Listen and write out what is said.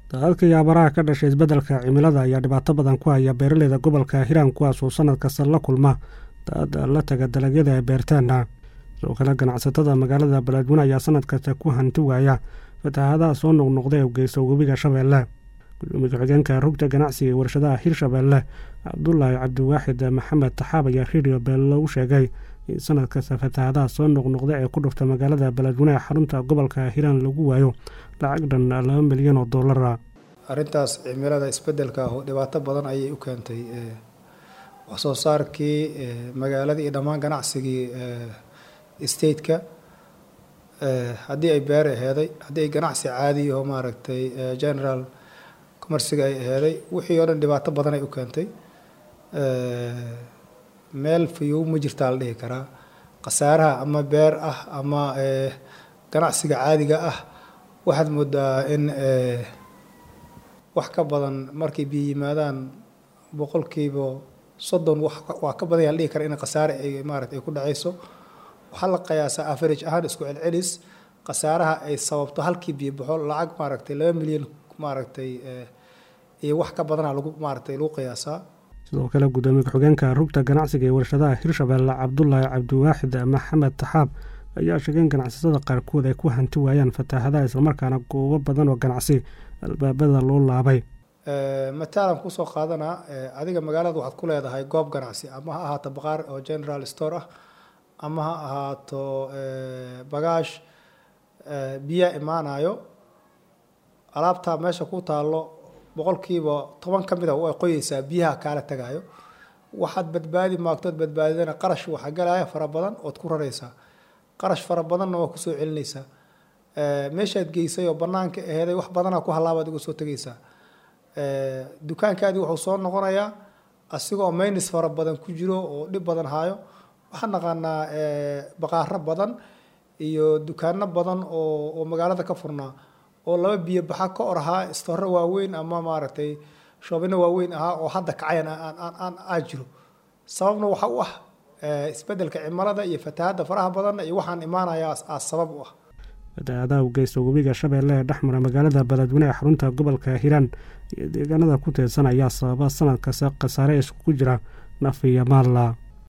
daadadka iyo abaraha ka dhashay isbeddelka cimilada ayaa dhibaato badan ku haya beeraleyda gobolka hiiraan kuwaas oo sanad kasta la kulma daad la taga dalagyada ay beertaana sidoo kale ganacsatada magaalada beledweyne ayaa sanad kasta ku hanti waaya fatahaadaha soo noqnoqda ee geysta webiga shabeelle gudoomiye ku-xigeenka rugta ganacsiga ee warshadaha hirshabeelle cabdulaahi cabdiwaaxid maxamed taxaab ayaa redio beelle u sheegay in sanad kasta fatahaadaha soo noqnoqda ee ku dhufta magaalada beledweyne ee xarunta gobolka hiiraan lagu waayo lacag dhan laba milyan oo dollara arrintaas cimilada isbeddelka ah dhibaato badan ayay u keentay wax soo saarkii magaalada iyo dhammaan ganacsigii stateka haddii ay beer aheeday haddii ay ganacsi caadi oo maaragtay general commerciga ay aheeday wixii oo dhan dhibaato badan ay u keentay meel fayow ma jirtaa la dhihi karaa khasaaraha ama beer ah ama ganacsiga caadiga ah waxaad moodaa in wax ka badan markay biyo yimaadaan boqolkiiba soddon waa ka badan yaa la dhihi kara in khasaare ay maarata ay ku dhacayso waxaa la qiyaasaa average ahaan isku celcelis khasaaraha ay sababto halkii biyo baxo lacag maaragtay laba milyan maaragtay iyo wax ka badana lagu maaragtay lagu qiyaasaa sidoo kale gudoomiye ku-xigeenka rugta ganacsiga ee warshadaha hirshabeelle cabdulaahi cabdiwaaxid maxamed taxaab ayaa sheegay in ganacsatada qaarkood ay ku hanti waayaan fataahadaha islamarkaana goobo badan oo ganacsi albaabada loo laabay mataalan kusoo qaadanaa adiga magaalada waxaad ku leedahay goob ganacsi ama ha ahaato baqaar oo general store ah ama ha ahaato bagaash biyaa imaanayo alaabtaa meesha ku taallo boqolkiiba toban ka mid a way qoyeysaa biyaha kaala tagayo waxaad badbaadi maagtood badbaadidana qarash waxaa galaya fara badan ood ku raraysaa qarash fara badanna waa kusoo celinaysaa meeshaad geysay oo banaanka aheeday wax badanaa ku halaabaad uga soo tegaysaa dukaankaadii wuxuu soo noqonayaa asigoo maynis fara badan ku jiro oo dhib badan haayo waxaan naqaanaa baqaaro badan iyo dukaano badan oo oo magaalada ka furnaa oo laba biyo baxa ka or ahaa istore waaweyn ama maaragtay shoobino waaweyn ahaa oo hadda kacayan aan aa jiro sababna waxa u ah isbeddelka cimilada iyo fatahaadda faraha badanna iyo waxaan imaanayaa aa sabab u ah fatahaadaha u geysta webiga shabeelle ee dhexmara magaalada beledweyne ee xarunta gobolka hiiraan iyo deegaanada ku teedsan ayaa sababa sanad kasta khasaare iskugu jira naf iyo maalla